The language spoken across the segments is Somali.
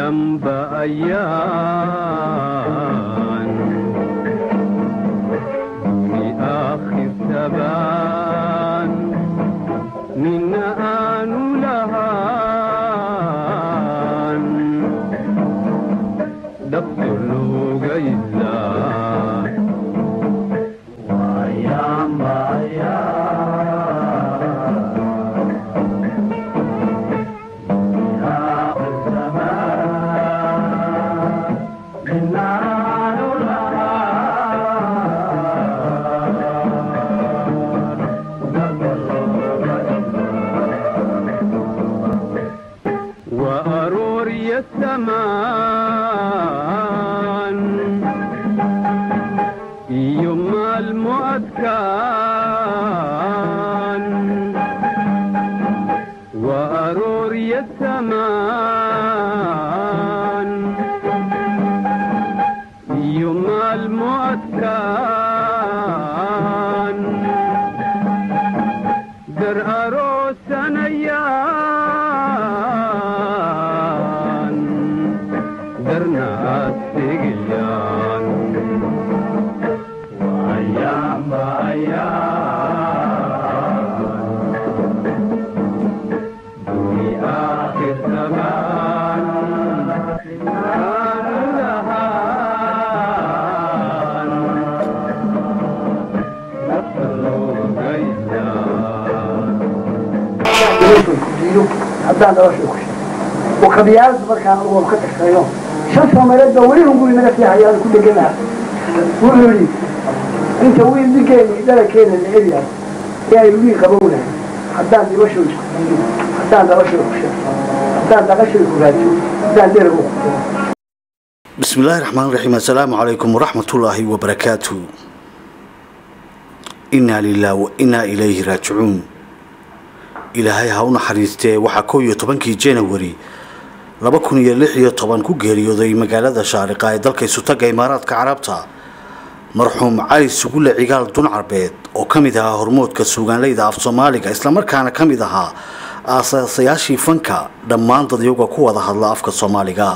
ayaanba ayaan duni aakhir tabaan nina aanu lahaan dhabto looga ilaa وأرور يسمان يوم المؤذكان وأرور يسمان يوم المؤذكان در أروسن أيان در ناس تقيان وأيام بأيان دوني آخر زمان كان لهان نفلو غيلان haddaan nolosha ku oo kabiyaalada markaan uwan ka tashreeyo shan soomaaliyeed baa weli hunguri naga fiixayaan ku dheganaha wuxuu yidhi inta wiil ninkeeni dhalakeena la elyahay ee ay wiil qabownahay haddaan noloshooda isku diido haddaan noloshooda ku sheego haddaan dhaqashooda ku raajiyo haddaan deraga ku furo بسم الله الرحمن الرحيم السلام عليكم ورحمة الله وبركاته إنا لله وإنا إليه راجعون ilaahay ha u naxariistee waxaa kow iyo tobankii january laba kun iyo lix iyo toban ku geeriyooday magaalada shaariqa ee dalka isutaga imaaraadka carabta marxuum cali sugule cigaal dun carbeed oo ka mid ahaa hormoodka suugaanleyda af soomaaliga islamarkaana ka mid ahaa aasaasayaashii fanka dhammaan dadyaga ku wada hadla afka soomaaliga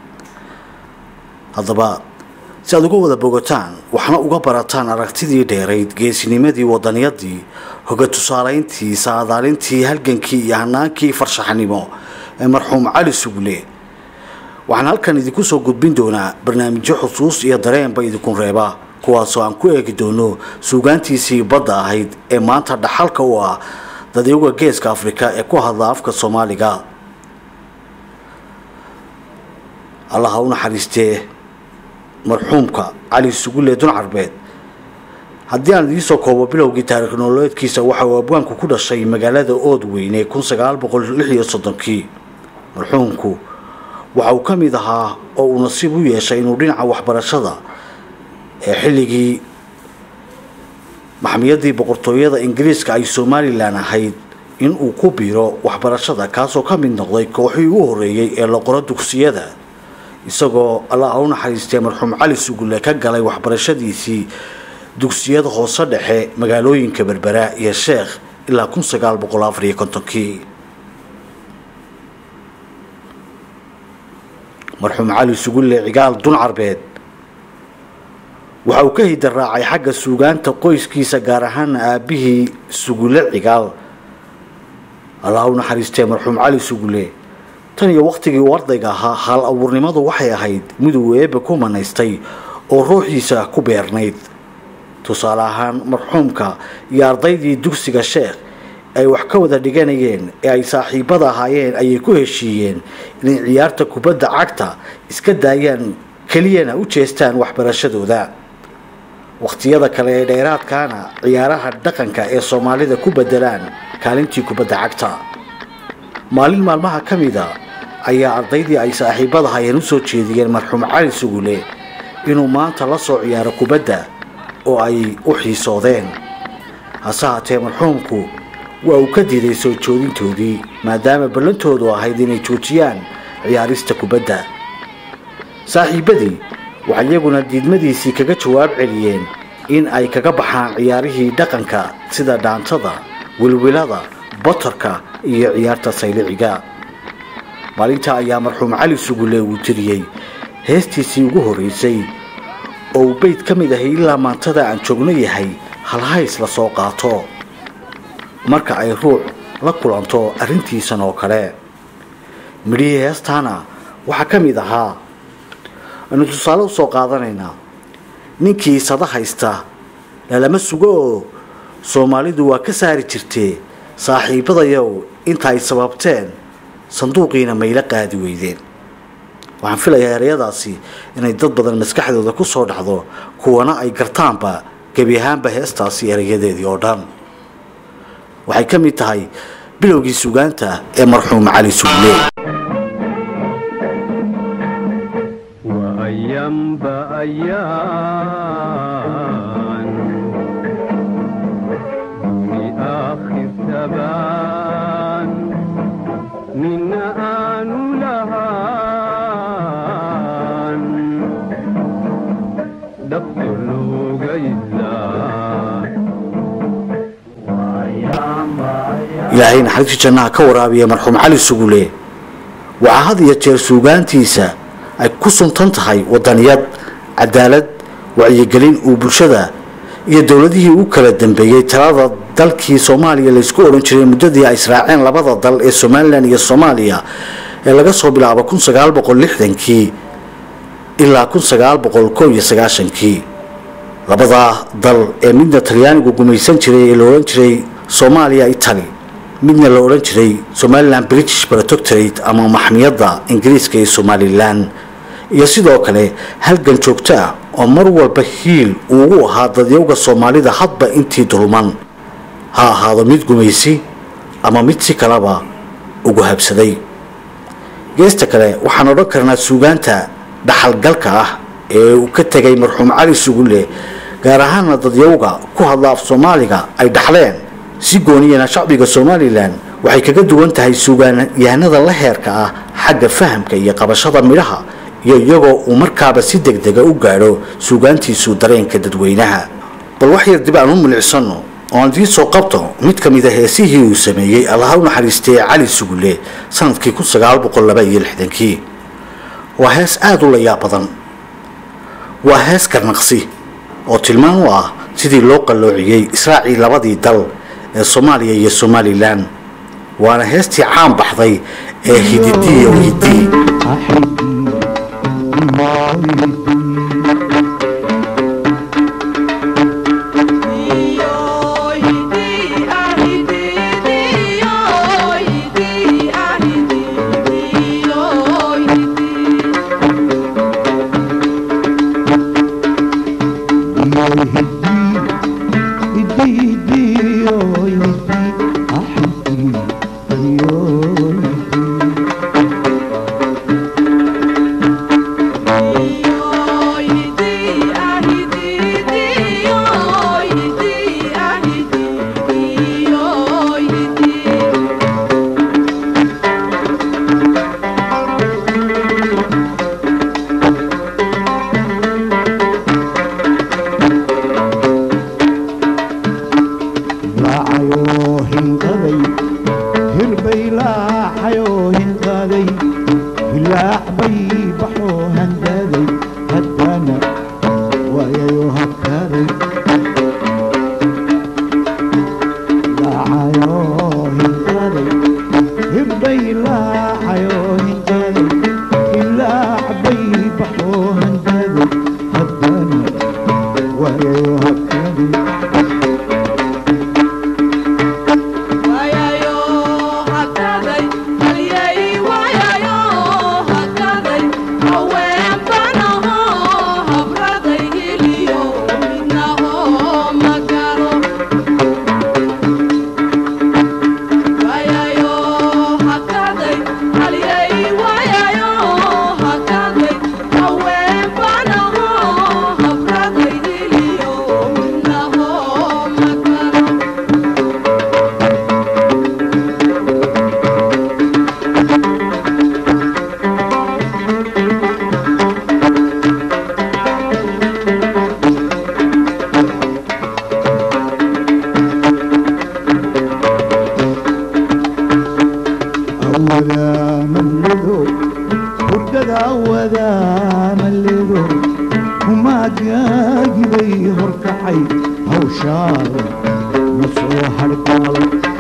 haddaba si aad uga wada bogataan waxna uga barataan aragtidii dheerayd geesinimadii wadaniyadii hoga tusaalayntii saadaalintii halgankii iyo hanaankii farshaxnimo ee marxuum cali sugle waxaan halkan idinku soo gudbin doonaa barnaamijyo xusuus iyo dareenba idinku reeba kuwaasoo aan ku eegi doono suugaantiisii badda ahayd ee maanta dhaxalka u ah dadyaga geeska afrika ee ku hadla afka soomaaliga allah ha u naxariistee marxuumka cali sugule dun carbeed haddii aan idiinsoo koobo bilowgii taariikh nololeedkiisa waxa uu abwaanku ku dhashay magaalada oodweyne kun sagaal boqol lix iyo soddonkii marxuumku waxa uu ka mid ahaa oo uu nasiib u yeeshay inuu dhinaca waxbarashada ee xilligii maxmiyadii boqortooyada ingiriiska ay somalilan ahayd in uu ku biiro waxbarashada kaasoo ka mid noqday kooxii u horeeyey ee la qoro dugsiyada isagoo allah u naxariistee marxuum cali sugulle ka galay waxbarashadiisii dugsiyada hoose dhexe magaalooyinka berbera iyo sheekh ilaa kun sagaal boqol afar iyo kontonkii marxuum cali sugulle cigaal dun carbeed waxa uu ka hidaraacay xagga suugaanta qoyskiisa gaar ahaana aabihii sugulle cigaal allah u naxariistee marxuum cali sugulle tan iyo wakhtigii uu ardayga ahaa hal abuurnimadu waxay ahayd miduu eebe ku manaystay oo ruuxiisa ku beernayd tusaale ahaan marxuumka iyo ardaydii dugsiga sheekh ay wax ka wada dhiganayeen ee ay saaxiibada ahaayeen ayay ku heshiiyeen inay ciyaarta kubadda cagta iska daayaan keliyana u jeestaan waxbarashadooda wakhtiyada kale ee dheeraadkaana ciyaaraha dhaqanka ee soomaalida ku bedelaan kaalintii kubadda cagta maalin maalmaha ka mida ayaa ardaydii ay saaxiibada hayeen u soo jeediyeen marxuum cali sugule inuu maanta la soo ciyaaro kubadda oo ay u xiisoodeen hase haatee marxuumku waa uu ka diiday soo joodintoodii maadaama ballantoodu ahayd inay joojiyaan ciyaarista kubadda saaxiibadii waxay iyaguna diidmadiisii kaga jawaab celiyeen in ay kaga baxaan ciyaarihii dhaqanka sida dhaantada wilwilada batarka iyo ciyaarta sayliciga maalintaa ayaa marxuum cali sugule uu tiriyey heestiisii ugu horreysay oo uu beyd ka mid ahay ilaa maantada aan joogno yahay halhays la soo qaato marka ay ruux la kulanto arrintiisan oo kale midhihii heestaana waxaa ka mid ahaa aynu tusaale usoo qaadanaynaa ninkii sada haysta lalama sugo oo soomaalidu waa ka saari jirtee saaxiibadayow inta ay sababteen sanduuqiina mayla qaadi weydeen waxaan filayaa ereyadaasi inay dad badan maskaxdooda ku soo dhacdo kuwana ay gartaanba gebi ahaanba heestaasi erayadeedii oo dhan waxay ka mid tahay bilowgii sugaanta ee marxuum cali sugle وأيام بأيام دوني آخر تبان من آن لهان دخل قيلان ilaahay naxariistii jannaha ka waraabiya marxuum cali sugule waxaa had iyo jeer suugaantiisa ay ku suntan tahay wadaniyad cadaalad wacyigelin uu bulshada iyo dowladihii u kala dambeeyey talada dalkii soomaaliya laysku odhan jiray muddadii ay israaceen labada dal ee somalilan iyo soomaaliya ee laga soo bilaabo kun sagaal boqol lixdankii ilaa kun sagaal boqol koob iyo sagaashankii labadaa dal ee midna talyaanigu gumaysan jiray ee la odhan jiray soomaaliya italy midna la odhan jiray somalilan british protectorate ama maxmiyadda ingiriiska ee somalilan iyo sidoo kale halgan joogto ah oo mar walba hiil uugu ahaa dadyowga soomaalida hadba intii dulman ha ahaado mid gumaysi ama mid si kaleba ugu habsaday geesta kale waxaan odhan karnaa suugaanta dhaxalgalka ah ee uu ka tegay marxuum cali sugulle gaar ahaana dadyowga ku hadla af soomaaliga ay dhaxleen si gooniyana shacbiga somalilan waxay kaga duwan tahay suugaanyahanada la heerka ah xagga fahamka iyo qabashada midhaha iyo iyagoo uu markaaba si degdega u gaadho suugaantiisu dareenka dadweynaha bal wax yar dib aan u milicsano oo aan idiin soo qabto mid ka mid a heesihii uu sameeyey allaha u naxariistay cali sugulle sanadkii kun sagaal boqol laba iyo lixdankii waa hees aada u layaab badan waa hees karnaqsi oo tilmaan u ah sidii loo qalloociyey israacii labadii dal ee soomaaliya iyo somalilan waana heestii caan baxday ee hididiyo hidii Ay, ay, oh, hakaday, haliyay wadaamalido hurdada wadaamalido kumaagaagibay horkacay hawshaada ma soo hargaal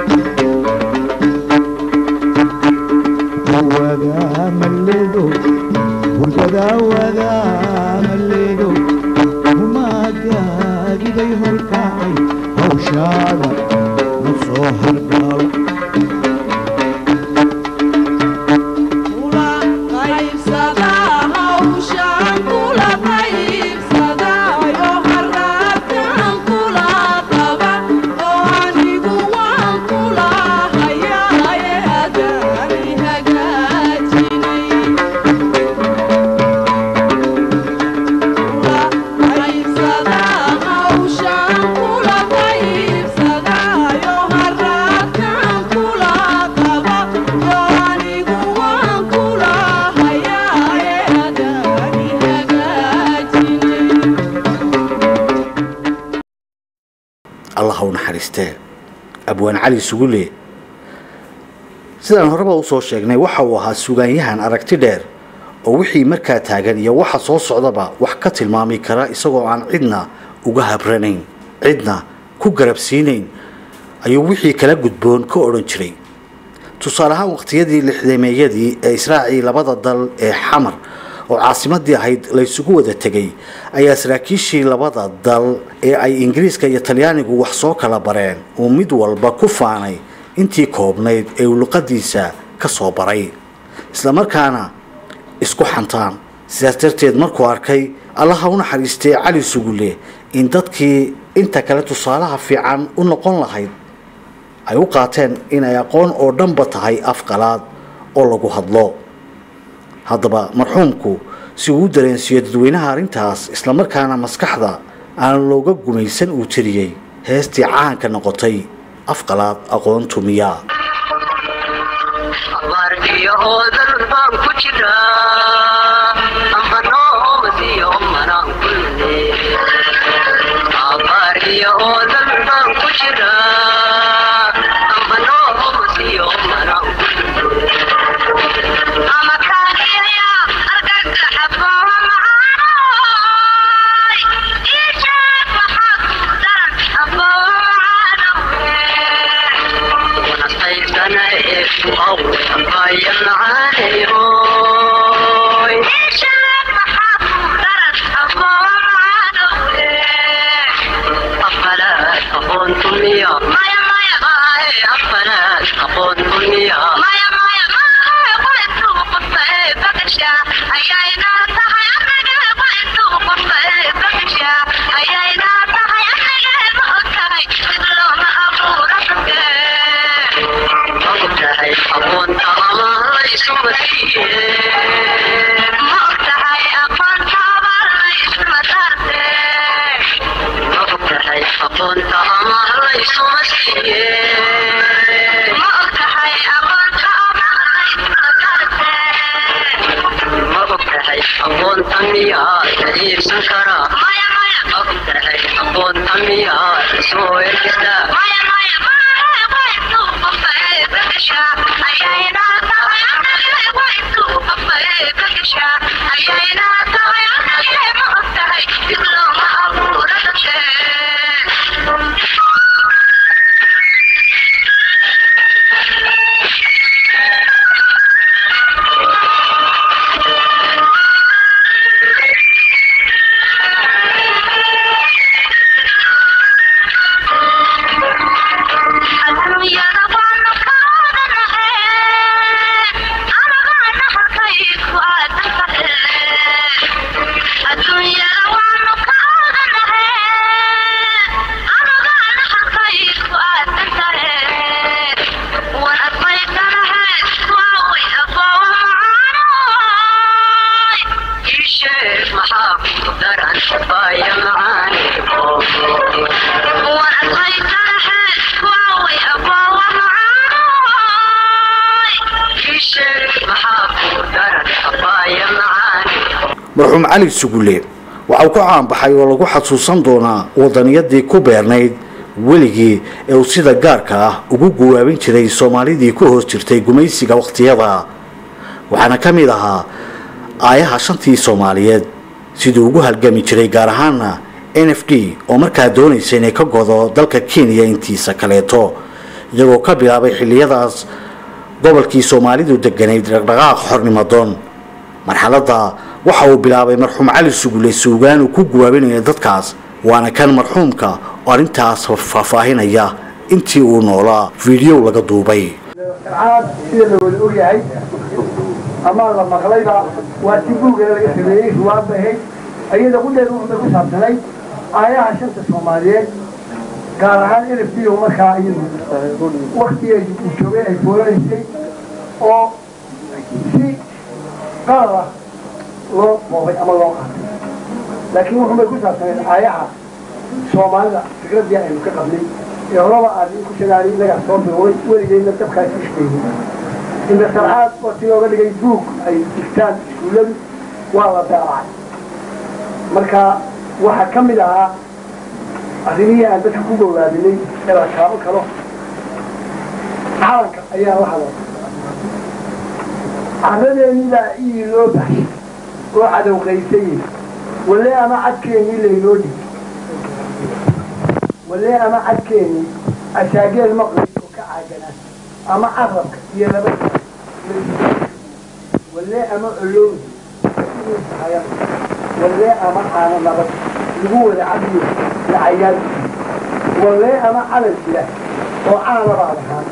wadaamalido hurdada wadaamalido kumaagaagibay horkacay hawshaada ma soo hargaal allah ha u naxariistee abwaan cali sugule sidaan horeba usoo sheegnay waxa uu ahaa sugaanyahan aragti dheer oo wixii markaa taagan iyo waxa soo socdaba wax ka tilmaami kara isagoo aan cidna uga habranayn cidna ku garabsiinayn ayuu wixii kala gudboon ka odhan jiray tusaale ahaan waqtiyadii lixdameeyadii ee israacii labada dal ee xamar oo caasimadii ahayd laysugu wada tegay ayaa saraakiishii labada dal ee ay ingiriiska iyo talyaanigu wax soo kala bareen uu mid walba ku faanay intii koobnayd ee uu luqadiisa ka soo baray islamarkaana isku xantaan sidaas darteed markuu arkay allaha u naxariistay cali sugule in dadkii inta kale tusaalaha fiican u noqon lahayd ay u qaateen inay aqoon oo dhanba tahay afqalaad oo lagu hadlo haddaba marxuumku si uu u dareensiiyo dadweynaha arrintaas islamarkaana maskaxda aan looga gumaysan uu tiriyey heestii caanka noqotay afqalaad aqoontu miyaa abaarkiyo oodan baan ku jiraa amba noomasiyo manaan kulle abaarkiyo oodan baan ku jiraa amba noomasiyo manaan kulle ama kaagiyaya argagga xabooha macaanoy ii sheeg maxaa ku daran abooha macaanowe ونصيتنا إيش وأول أبايا معانيروي إيش المحط درس أبوه أفلات أخون تمية مايا مايا مايا أفلات أخون تمية مايا مايا مايا قلت قصة بكشة أيينا تحي أمك قلت قصة بكشة أيينا تحي أمك بأكاي مثل ما أبو ربك مقتحي أبون أمام ليس مسيح مقتحي أبون أمام ليس مسارتي مقتحي أبون أمام ليس مسيح مقتحي أبون أمام ليس مسارتي مقتحي أبون أمياء كريم سكرة مايا مايا مقتحي أبون أمياء سوء الكتاب مايا مايا مايا ويتو قفاي بكشا أيينا تاوي أنا ويتو قفاي بكشا أيينا تاوي أنا مقتحي يقلو ما أبو ردتي adduunyada waanu kaadanahe anagaana halkayku aadantahe adduunyada waanu kaadanahe anagaana halkayku aadantahe wan admaydanahe waaway aboowa macaanoy ii sheeg maxaa ku daran baaya macaani wan admaydanahe waaway aboowa macaanoy ii sheeg maxaa ku daran baaya macaani marxuum cali sugule waxa uu ku caanbaxay oo lagu xasuusan doonaa wadaniyadii ku beernayd weligii ee uu sida gaarka ah ugu guwaabin jiray soomaalidii ku hoos jirtay gumaysiga wakhtiyada waxaana ka mid ahaa aayaha shantii soomaaliyeed siduu ugu halgami jiray gaar ahaana n f d oo markaa doonaysa inay ka godo dalka kenya intiisa kaleeto iyagoo ka bilaabay xilliyadaas gobolkii soomaalidu deganayd dhaqdhaqaaq xornimadoon marxaladda waxa uu bilaabay marxuum cali sugule suugaan uu ku guwaabinaya dadkaas waana kan marxuumka oo arrintaas faahfaahinaya intii uu noolaa fiidiyow laga duubay caad sida la wada ogyahay ama la maqlayba waa si buugana laga sameeyey ruwaadba ahayd ayada qudheeda wuxuu ku saabsanay aayaha shanta soomaaliyeed gaar ahaan n f d o markaa iyadu waktigeedi uu joogay ay foolanaysay oo si qalad ah loo boobay ama loo qaatay laakiin wuxuu bay ku saabsanayd aayaha soomaalida fikraddii aynu ka qabnay ee horaba aad ku shagaali inagaa soo biloway weligeedna dabkaas ishkeeyey inda sarcaad wati looga dhigay buug ay digtaan iskuulladu waa la daabacay marka waxaa ka mid ahaa arrimihii aan dadka ku gowraadinay ee la taaban karo calanka ayaa la hadlay carradeennii baa ii loo baxshay oo cadowqaysayey walle ama cadkeennii laynoo dhig walle ama cadkeennii asaageel maqlay oo ka caaganaa ama carabka iyo laba walle ama olowdi walle ama caano nabad lagu wada cabiyo lacayaal walle ama calan jira oo caana baad ahaan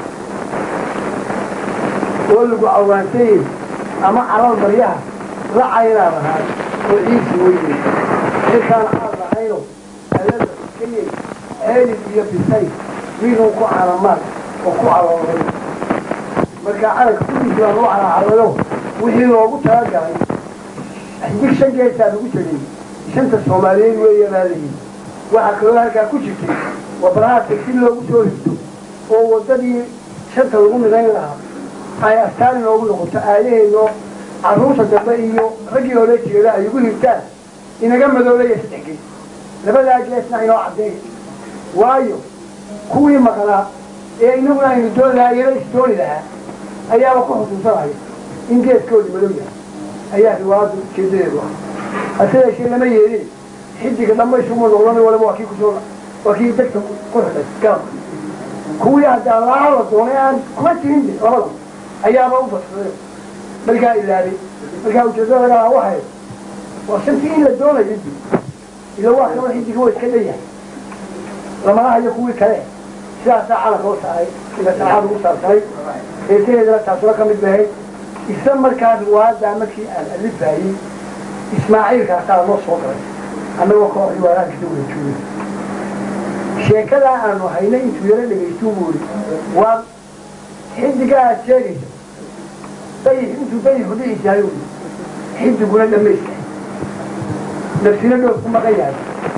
oo lagu cawaansayey ama calal maryaha la caynaad ahaan oo ciisi weynay xilkaan aad lahayno alada iskayey ceelid iyo bisay wiinuu ku calamaan oo ku caloolay markaa calanka kudiisi baan u calacalayo wixii loogu talagalay xidig shan geesaa lagu tegay shanta soomaaliyeed weeye baadayi waxaa kaloo halkaa ku jirtay wabarahaadka si loogu soo higto oo waddadii shanta lagu midayn lahaa ay astaan inoogu noqoto aayaheenoo carruurta dambe iyo raggii hore jeeda ay ugu hirtaan inaga madoolaya saddex gees labadaa geesna inoo caddeey waayo kuwii maqnaa ee inaguna aynu doon lahaa iyana isdooni lahaa ayaaba ku xusuusanaya in geeskoodii madow yahay ayaa riwaayaddu ujeedadeedu ah hase yeeshee lama yeelin xidiga dhammaysuma noqdan waliba waa kii kusoo waa kii degta ku xidhay gaabka kuwii haddaa laa la doonay aan kuma jirin de labada ayaaba u badsaday markaa ilaabay markaa ujeedada laga lahaa waxay waa shantii in la doonayo di ila waa kaba xidiga waa iska dhanyahay lamana hayo kuwii kale sidaasaa calanka u saaray ila sarcaad ugu saarsanay heesaheedana taasuna ka mid bahay isla markaa riwaayadaa markii aan alifaayey ismaaciilkaasaa noo soo galay annagoo koo riwaayaadkisa wada joogay sheekadaa aanu haynay intuu yaro dhegaystu buuri waa xidigaa aad sheegaysa dayix intuu dayixu dhici yahay ui xidiguna dhamayska nafsina dhoof ku maqan yahay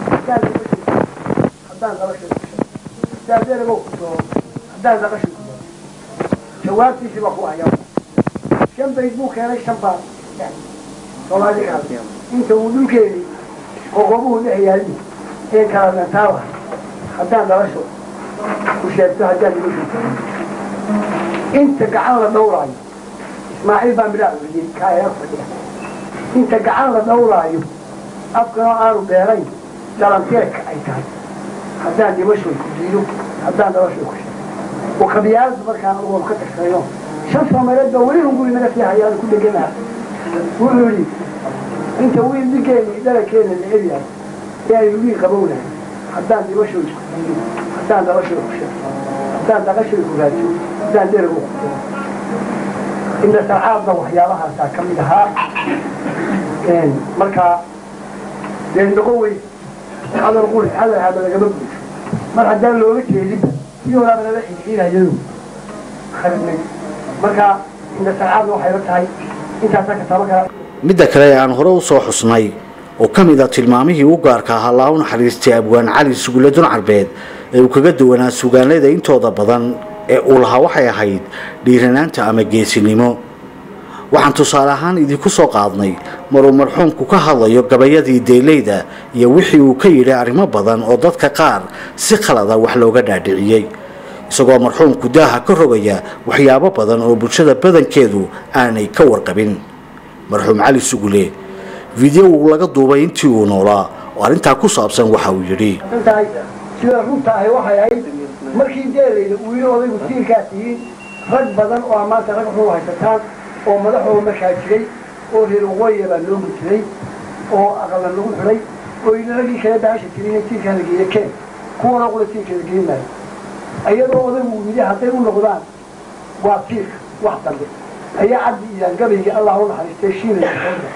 haddaan dabashay daadeerago ku doo haddaan dabashay ku doo jawaabtiisi baa ku hayaa shan bayd buu keenay shan baa soomaali kaas inta uu dhulkeeni qoqobuhu dhex yaali een kala dantaaba haddaan dhalasho ku sheegto haddaan dhimasho inta gacan la dhawraayo ismaaciil baa midhaa uriyey kaaya fadhiya inta gacan la dhawraayo afkanoo aanu dheerayn dhalanteedka ay tahay haddaan dhimashoy ku diido haddaan dhalashoy ku sheegto oo kabiyaalada markaan ugoon ka tagsanayo shan soomaaliyeed baa weli hunguri naga sii hayaan ku dheganaha wuxuu yidhi inta wiil ninkeeni dhalakeena la elyahay ee aynu wiil qabownahay haddaan dhibashoy ku diido haddaan dhalashoy ku sheegto haddaan dhaqashoy ku raajiyo haddaan dherago ku diro inda sarcaadna waxyaabahaasaa ka mid ahaa markaa dee noqon wey hadal quri hadal haba lagama buusho mar haddaan looga jeedinba iyo walaaba lala xidxiidayadu kharibnay marka inda sarcaadna waxay la tahay intaasaa ka taban karaa midda kale ee aan hore u soo xusnay oo ka mid a tilmaamihii u gaarka ahaa laa u naxariistay abwaan cali sugulle dun carbeed ee uu kaga duwanaa sugaanleyda intooda badan ee uu lahaa waxay ahayd dhiiranaanta ama geesinimo waxaan tusaale ahaan idinku soo qaadnay maruu marxuumku ka hadlayo gabayadii deyleyda iyo wixii uu ka yidhi arrimo badan oo dadka qaar si khalada wax looga dhaadhiciyey isagoo marxuumku daaha ka rogaya waxyaabo badan oo bulshada badankeedu aanay ka warqabin marxuum cali sugule fideow laga duubay intii uu noolaa oo arrintaa ku saabsan waxa uu yidhi intahay sida runta ahi waxay ahayd markii deelayda uu yidhi odaygu tiirkaa tihiin rag badan oo maanta rag xuu haysataan oo madaxooda markaa jiray oo reer waqooyiga baa loogu jiray oo aqala lagu xidhay oo yidhi raggii kale baasha tirin in tiirkaa la geeya keen kuwana qula tiirka la geyn maayo iyadoo odaygu uu yidhi hadday u noqdaan waa tiirka wax dambe ayaa cabdi iidaan gabaygii allah u naxariistay shiilay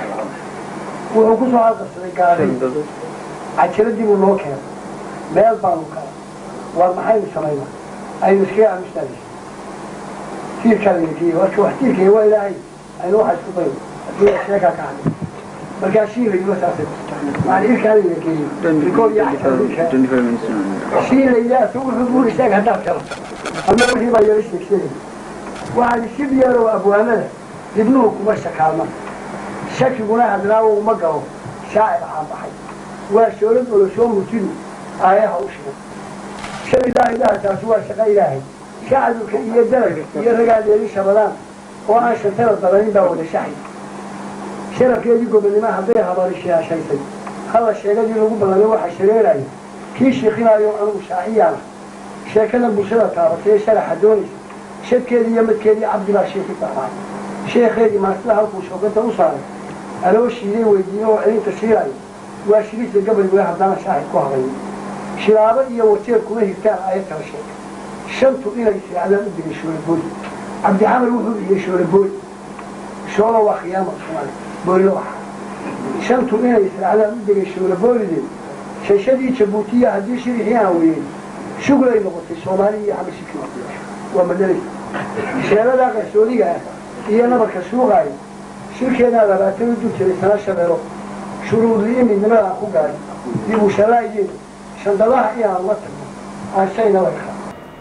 wuxuu kusoo halqabsaday gaadhay cajiradii buu noo keenay meel baanu kala war maxaynu samaynaa aynu iskaga aamustaadis tiirkaa laga geeyey warka wax tiirkaya waa ilaahay aynu waxa isku dayno haddii sheekaa ka hadlay markaa shiilayba saasay maana irkaa laga geeyey rikood iyo cajiradii shiilayda asagu wuxuu buuri sheeg haddaad kala ama wixii baa yara sheegsheegay waxaan shib yeeroo abwaanada dibnuhu kuma shakaalma shakiguna hadlaawo uma galo shaacir caan baxay waa shoolad olosoo murtidu aayaha u shigan shan ilaahay dhahasaasi waa shaqo ilaahay shacabka iyo dalagga iyo ragaadeedii shabadaan oo aan shantana dalanin baa wada shaxay sharafkeedii gobonnimo hadday habari sheeshaysay halla sheegadii lagu ballamay waxa shareeraya kii shiiqinaayo anugu shaaciyaana sheekada bulshada taabatay ee sharaxa doonaysa shadkeedii iyo madkeedii cabdi baa sheeki fahmaay sheekheedii maasida halkuu shooganta u saaray aloo shiiday weydiino oo celinta shiilaayo waa shiriisa gabaygoe haddana shaahid ku habayn shilaabo iyo wajeer kuma hirtaan ayad kala sheegay shantu inay seexdaan u digay shoolabooli cabdixamar wuxuu dhiyey shoolabooli shoola waa khiyaama soomaali boolina waxa shantu inay seexdaan u digay shoolaboolideed shashadii jabuutiya haddii shirixii aan weyeyn shuglay noqotay soomaali iyo xabashiki waa madalay sheeladaa qarsoodiga ah iyo nabarka suuqaaya shirkeedaa labaatan u dul jiray sana shabeelo shuruudii midnimada aan ku gaarin dib u shalaayeed shandadaha inaan la tagno aan shayna la kaa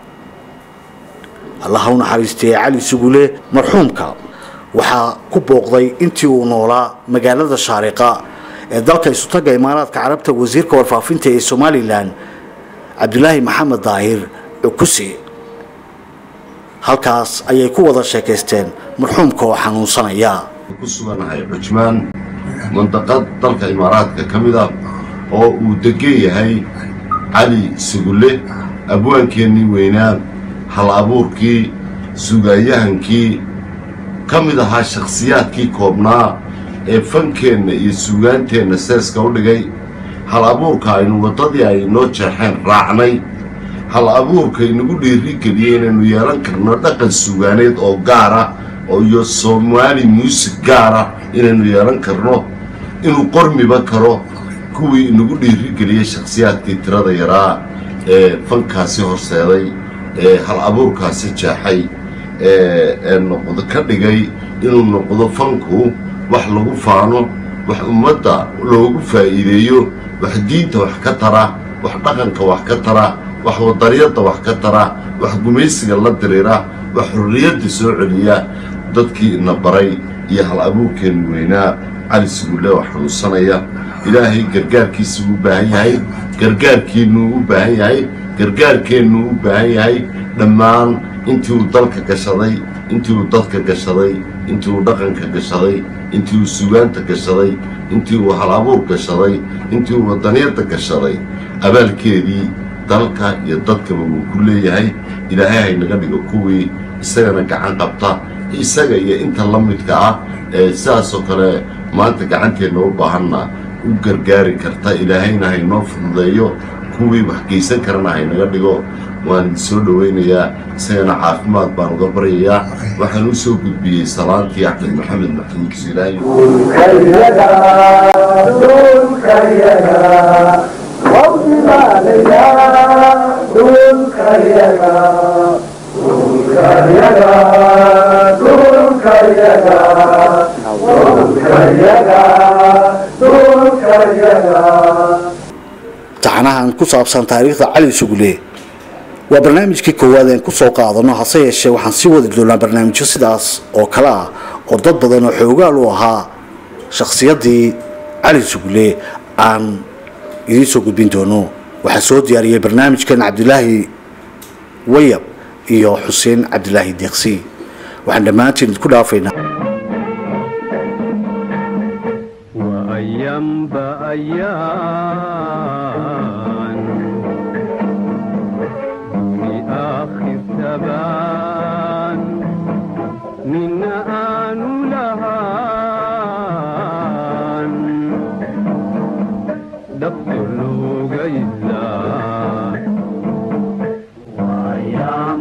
allaha u naxariistay cali sugule marxuumka waxaa ku booqday intii uu noolaa magaalada shaariqa ee dalka isutaga imaaraadka carabta wasiirka warfaafinta ee somalilan cabdulaahi maxamed daahir cukusi halkaas ayay ku wada sheekaysteen marxuumka oo xanuunsanaya ku suganahay cujmaan mandaqad dalka imaaraadka ka mid ah oo uu degan yahay cali sugulle abwaankeennii weynaa hal abuurkii sugaanyahankii ka mid ahaa shakhsiyaadkii koobnaa ee fankeenna iyo sugaanteenna seeska u dhigay hal abuurka aynu waddadii ay noo jeexeen raacnay hal abuurka inagu dhiirigeliyey inaynu yeelan karno dhaqan sugaaneed oo gaara oo iyo soomaali muusig gaara inaynu yeelan karno inuu qormiba karo kuwii inagu dhiirigeliyey shakhsiyaadkii tirada yaraa ee fankaasi horseeday ee hal abuurkaasi jeexay ee noqdo ka dhigay inuu noqdo fanku wax lagu faano wax ummadda loogu faa'iideeyo wax diinta wax ka tara wax dhaqanka wax ka tara wax wadaryadda wax ka tara wax gumaysiga la diriira wax xurriyadda soo celiya dadkii ina baray iyo hal abuurkeennu weynaa cali sugulle oo xanuunsanaya ilaahay gargaarkiisa uu u baahan yahay gargaarkeennuu u baahan yahay gargaarkeennuu u baahan yahay dhammaan intii uu dalka gashaday intii uu dadka gashaday intii uu dhaqanka gashaday intii uu sugaanta gashaday intii uu hal abuur gashaday intii uu wadaniyadda gashaday abaalkeedii dalka iyo dadkaba wuu ku leeyahay ilaahay haynaga dhigo kuwii isagana gacan qabta isaga iyo inta la midka ah ee sidaasoo kale maanta gacanteenna u baahanna u gargaari karta ilaahayna haynoo fududeeyo kuwii wax geysan karana haynaga dhigo waan soo dhowaynayaa isagana caafimaad baan uga baryayaa waxaan u soo gudbiyey salaantii axmed maxamed maxamuud silaayo taxanahan ku saabsan taariikhda cali sugule waa barnaamijkii koowaad een ku soo qaadano hase yeeshee waxaan sii wadi doonaa barnaamijyo sidaas oo kale ah oo dad badan oo xoogaal u ahaa shakhsiyaddii cali sugulle aan idiin soo gudbin doono waxaa soo diyaariyey barnaamijkan cabdilaahi wayab iyo xuseen cabdilaahi deeqsi waxaan dhammaantiin idinku dhaafaynaa وأيام بأيام دوني آخر تبان من آن لهان دكتور لوغيلا وأيام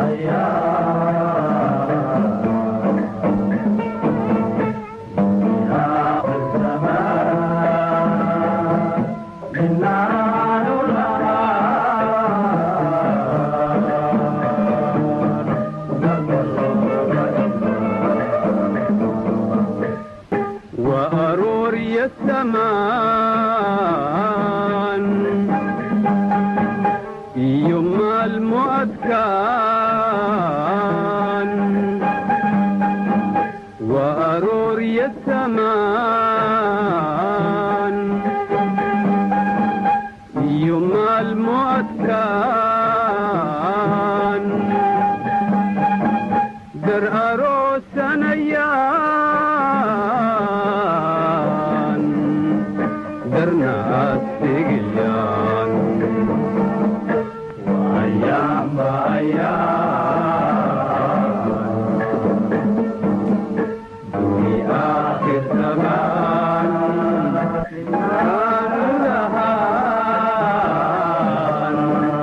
وأرور السمان يوم المؤذكان وأرور السمان يوم المؤذكان در أروس نيان در ناس تقيان وأيام بأيام دوني آخر زمان كان لهان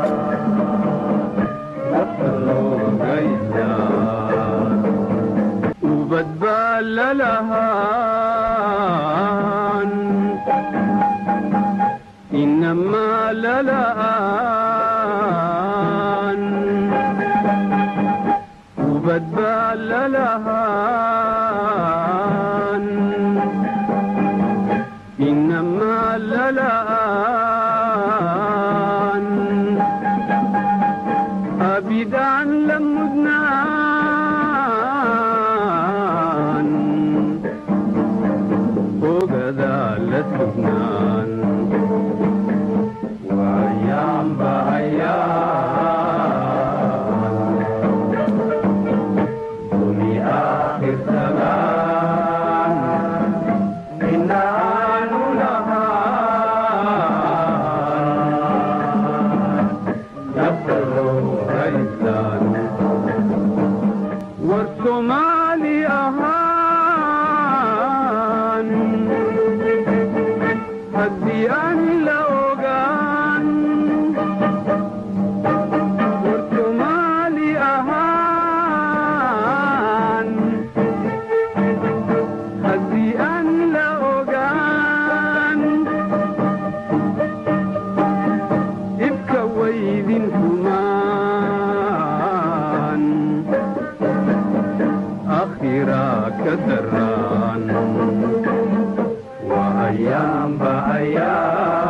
وبتبال لهان إنما للآن وبتبال لهان إنما للآن أبدا لمدنان وغدا لسبنان وأيام بأيام دوني آخر زمان إنا نلهان والصومالي أهان هدي أن لوغان والصومالي أهان هدي أن لوغان ibka waydin humaan akhiraa ka daraan waa ayaamba ayaa